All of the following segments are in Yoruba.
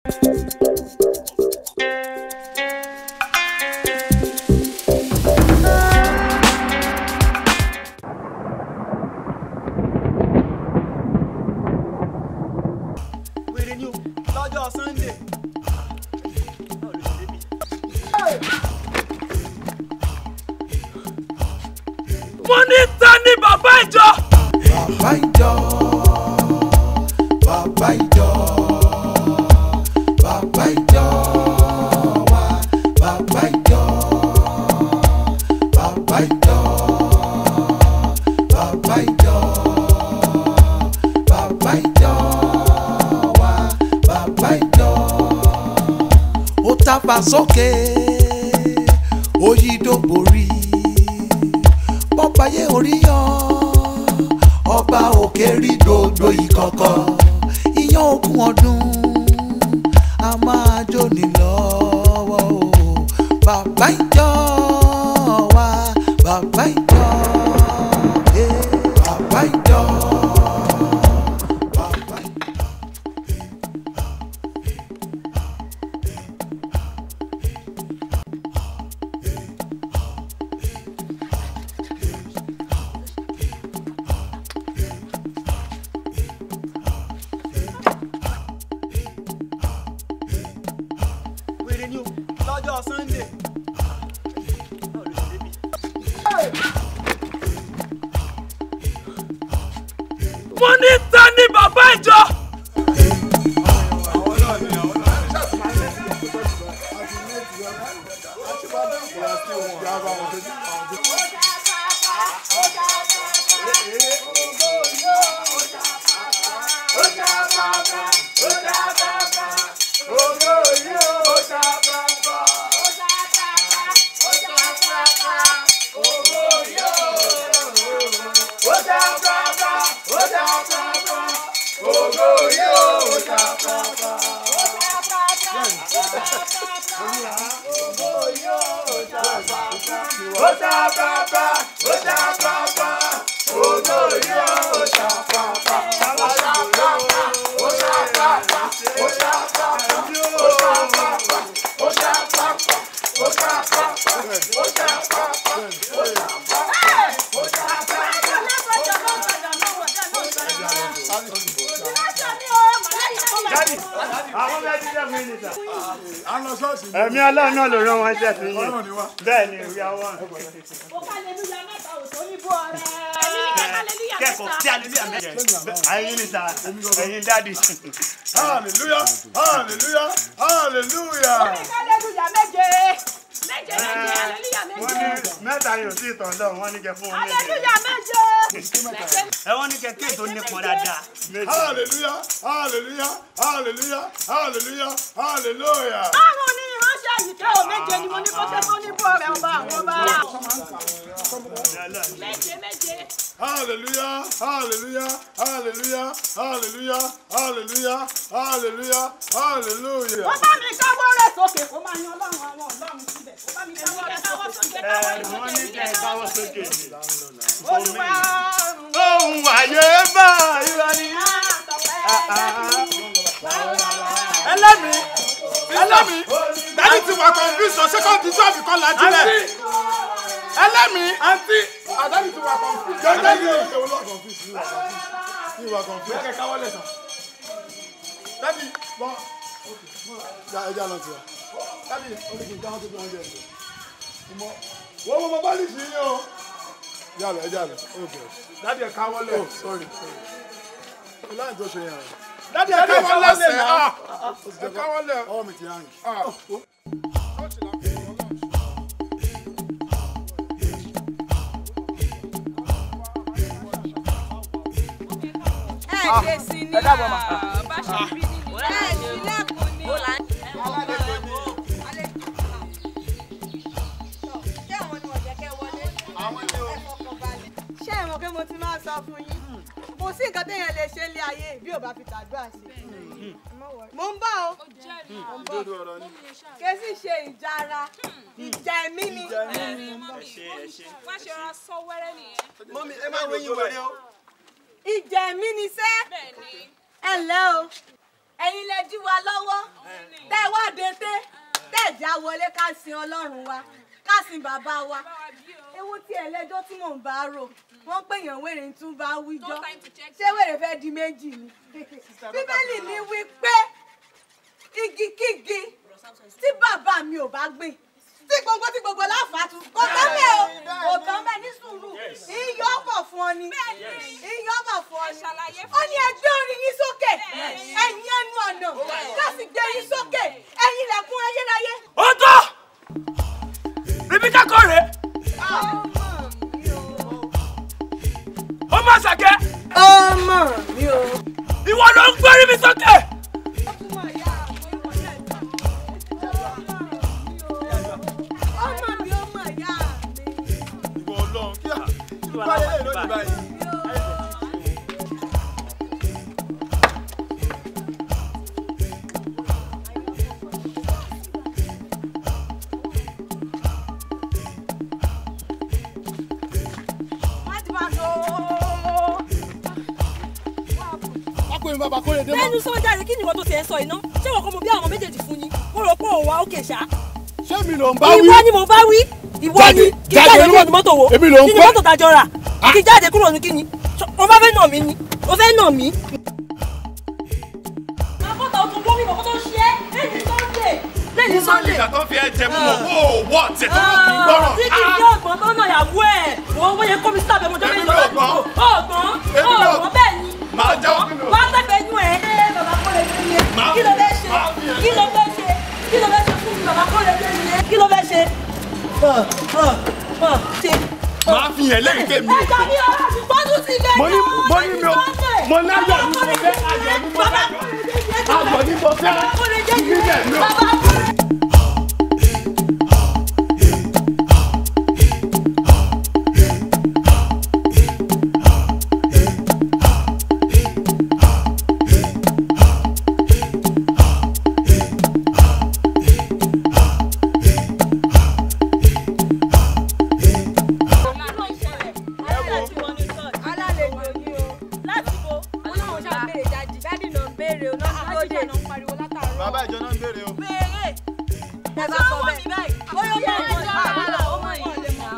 wèrè ni o lọ́jọ́ sunday. mo ní ta ni bàbá ìjọ. bàbá ìjọ bàbá ìjọ bàbá ìjọ wa bàbá ìjọ bàbá ìjọ bàbá ìjọ bàbá ìjọ wa bàbá ìjọ. ó tàpá sókè ó yí dògbòrí bọ́páyé orí yọ ọba òkè rí dodo ìkọ̀kọ̀ iyán ogún ọdún a máa jóni lọ́wọ́ o bàbá ìjọ wa bàbá ìjọ eh, bàbá ìjọ. bàbá ìjọ. wèrè ni o lọ́jọ́ sunday. mo ní ta ni bàbá ìjọ. àwọn bẹ́ẹ̀ ti dẹ́kun yìí nìta. ẹ̀mí ọlọ́run náà ló rán wọn jẹ́ sí yín bẹ́ẹ̀ ni ìyá wọn. kẹ́kọ̀ọ́ tí aleluya mẹ́jẹ ẹ̀yin nìta ẹ̀yin dáàdì. hallelujah hallelujah hallelujah. wọ́n ní mẹ́ta yóò sí ìtàn lọ́wọ́ wọ́n ní kẹ́ fún wọn méje. ẹ wọ́n ní kẹ́ kéètò nípọn dáadáa. méje. hallelujah hallelujah hallelujah hallelujah hallelujah. Báwo ni ìránṣẹ́ yìí kẹ́ ò méje ni mo ní kó ṣe fún nípò rẹ̀ ọba àwọn ọba. Méje méje. hallelujah hallelujah hallelujah hallelujah hallelujah hallelujah hallelujah. Ó bá mi káwọ́ rẹ̀ sókè kó máa yan ọlọ́run àwọn ọlọ́run síbẹ̀. Ó bá mi káwọ́ rẹ̀ sókè. ẹ wọ́n ní kẹ́ káwọ́ sókè ni. Olúwa ohun àyè bá irọ́ ni. ẹlẹ́mi ẹlẹ́mi dájú ti wà confuse ọ̀sẹ̀ kan ti sọ́ọ̀bì kan lajú rẹ̀ ẹlẹ́mi àǹtí àdájú ti wà confuse. jẹ́jẹ́ ni o ṣe wọ́n confuse ni wà confuse ni wà confuse. kẹ́kẹ́ káwọ́ lẹ̀ sàn. dájú bọ́ ya ẹja lọ tiwa dájú oríkì káwọn tó bí wọn jẹ ẹ mọ wọ́n mọ bá lè ṣe yín o. yálẹ̀ ẹja lẹ̀ ok dájú ẹ káwọ́ lẹ̀. oh sorry sorry. láì tó ṣe yẹn o dádì ẹ káwọ́ lẹ́sẹ̀ ah ẹ káwọ́ lẹ́ ọwọ́ mi ti hàn yìí. ẹ ṣe sí ní bá ṣe bí nínú ẹ sílẹ̀kùn ní. ṣé ẹ mọ̀ pé mo ti máa sọ fún yín kò sí nǹkan téèyàn lè ṣe nílé ayé bí ò bá fi tàdúrà ṣe. mo ń bọ̀ o mo ń bọ̀ kèsì ṣe ìjara ìjà ẹ̀mí ni. wọ́n ṣe ra sọ wẹ́rẹ́ nìyẹn. mọ́mí ẹ máa wẹ̀yìn wẹ̀rẹ̀ o. ìjà ẹ̀mí ni sẹ́ bẹ́ẹ̀ ni ẹ ǹlẹ́ o ẹ̀yin lẹ dí wa lọ́wọ́ dé tẹ́ tẹ̀já wọlé ká sin ọlọ́run wa ká sin bàbá wa ewu tí ẹlẹ́jọ́ tí mò ń bá rò wọ́n pè yàn wèrè ń tún bá wíjọ́ ṣé wèrè fẹ́ di méjì ni bíbélì ní wí pé igikígi tí bàbá mi ò bá gbìn tí gbogbo tí gbogbo láfàtú kò tán bẹ́ẹ̀ o kò tán bẹ́ẹ̀ ní sùúrù iyọ̀ bọ̀ fún ọ ni iyọ̀ bọ̀ fún ọ ni ó ní ẹgbẹ́ orin yín sókè ẹ̀yin ẹnu ọ̀nà láti gbé yín sókè ẹ̀yin ilẹ̀kùn ayérayé. ó tó ríbíkà kọ́ rèé ó má ṣàkẹ́ ọmọ mi o. ìwọ ló ń gbórí mi sókè. ọmọ mi ọmọ ìyá mi. ìwọ ọlọ́run kí á báyé lè lónìí báyìí. ọkùnrin bàbá kórè dé mọ́. lẹ́nu sọ́jà rẹ̀ kí ni ìwọ tó ti ẹ̀ sọ iná ṣé wọ́n kọ́ mo bí àwọn méjèèjì fún ni mo rò pé òun wá òkè ṣá. ṣé mi ló ń bá wí. ìwọ ni mo bá wí ìwọ Jáde, ni kí jáde, jáde èmi kúrò ló- ní mọ́tò wo èmi ló ń kí ni pẹ́. mọ́tò tàjọ rà kí jáde kúrò ní kí ni o bá fẹ́ nà mí ni o fẹ́ nà mí. àkọ́tà ọ̀tún bọ́ mi bọ̀ kó tó ṣe é lẹ́yìn sunday lẹ́yìn sunday. ìgbà tó fi ẹ jẹ mú mọ ó wọ tẹ tó kì í gbọràn. tí kì í ṣe ọ̀gbọ́n tó nà yàwó ẹ̀ wọ́n wọ́n yẹ kó mi sábẹ́ mọ́jọ́ Èmi méjì náà lọ́wọ́ gbọ́n. ọ̀gbọ́n Èmi náà- ọ̀gbọ́n bẹ́ẹ̀ ni Màá jẹ́wọ́ kí mi ò- wá sẹ́gbẹ̀ẹ́ inú ẹ̀ ẹ́ bàbá kó lè dé yẹn Màá- kí ló fẹ́ ṣe màá fi ẹ̀- kí ló fẹ́ ṣe kí ló fẹ́ ṣe fún mi bàbá kó lè dé yẹn kí ló fẹ́ ṣe. Ọ̀, ọ̀, ọ̀, ṣe. máa fi yẹn lẹ́yìn tèmi. ẹ̀jọ̀ ní ọ̀rọ̀ àti gbọ́dún sí ilé Mo ní- náà, mo ní mi ò- Sunday. mo láyọ̀ ní mo Bàbá fẹ́, kó lè ayọ̀ ní mo bàbá fẹ́. kó lè dé yẹn, Ayọ̀ ní mo fẹ́. bàbá kó lè dé Níbẹ̀ yẹn, mi ò- bàbá kó lè alálejò ni o. láti bo ọlọ́run ṣáà béèrè jáde jáde náà ń béèrè o náà ń lóde. bàbá ìjọ náà ń béèrè o. béèrè ẹ bá sọ bẹ́ẹ̀. bóyá ó yẹ kó ṣe àbálà ó mọ̀ yìí nà.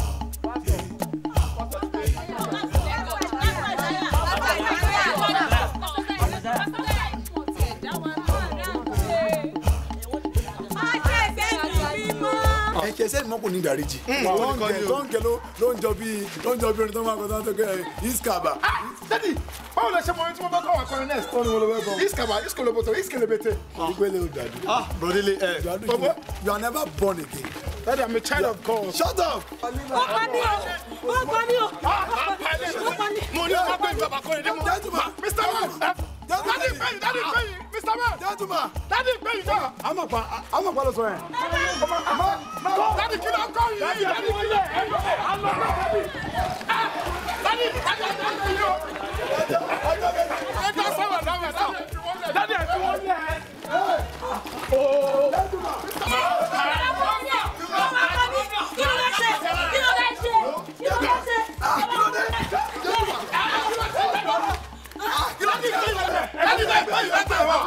ẹ̀kẹ́ sẹ́ni mọ́kùn ní ìdáríjì. wọ́n ní kọ́ ni o. tó ń kẹ́ ló ló ń jọ bí ló ń jọ bí orin tó máa kọ́ tó ń tẹ́kẹ́ iskaba. dadi báwo lè ṣe mọ ohun tí mo bá kọ́ wà kọrin next. tó ní wọlé wẹ́ bọ̀. iskaba iskoloboto iskelebete. ìgbélé o dàdú. ah brodele ẹ dàdú bọ́bọ́ you are never born again. dadi i'm a child of God. shut up. ó pa mí o ó pa mí o ó pa mí. mo ní ọmọ pé bàbá kọrin dé mọ́. Gentleman. mr man dadi gbẹ̀yìn dadi gbẹ̀yìn mr man gentleman. dadi gbẹ̀yìn náà. àmọ̀ pa àmọ̀ pa ló sọ yẹn. dadi kí ló kọ́ yìí dadi kí ló ẹ lọ ẹ alọ náà dadi. Ah, dadi dadi dadi yóò. ẹ jọ sọ̀rọ̀ náà wẹ̀ náà. dadi ẹ fi wọ́n lẹ̀. kí ló fẹ́ ṣe kí ló fẹ́ ṣe kí ló fẹ́ ṣe. dadi bẹ́ẹ̀ gbẹ̀yìn lẹ́tẹ̀ wọ̀.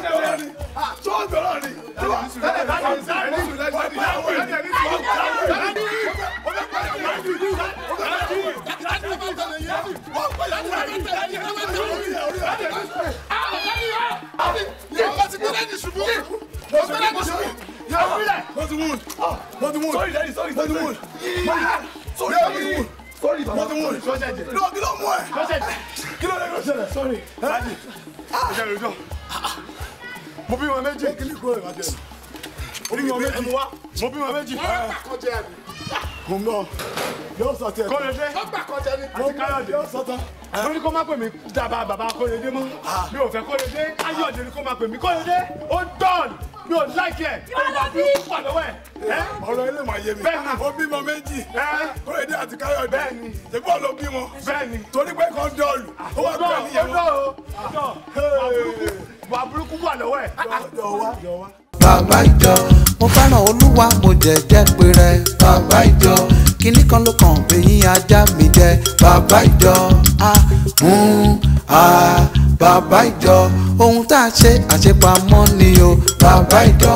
mo bí wọn méjì mo bí wọn méjì mo bí wọn méjì. mo ń bọ̀ yóò sọ tiẹ̀. kọ́lẹ́dé àti káyọ̀dé mo ní kó má pè mí dábàá bàbá kọ́lẹ́dé mọ́ mi ò fẹ́ kọ́lẹ́dé káyọ̀dé ni kó má pè mí kọ́lẹ́dé ó dán mi ò láìkẹ́ ìwà bí ó wà lọ́wọ́ ẹ̀. ọ̀rọ̀ ilé máa yé mi. Bẹ́ẹ̀ni. ó bímọ méjì. Ẹ́. kóredé àti káyọ̀dé. Bẹ́ẹ̀ni. ṣègbọ́n ló bímọ. bẹ́ẹ̀ni torí pé kan dọ́ọ̀lù. ó wà ọdọ pẹ̀lú ìyẹn ọdọ o ọdọ wà burúkú wà lọ́wọ́ ẹ̀. jọ wá jọ wá. bàbá ìjọ mo fẹ́ràn olúwa mo jẹ̀jẹ́ pé rẹ bàbá ìjọ kínní kan ló kàn bẹ́yìn ajá mi jẹ bàbá ìjọ a ń a bàbá ìjọ ohun tá a ṣe àṣepamọ́ ni o bàbá ìjọ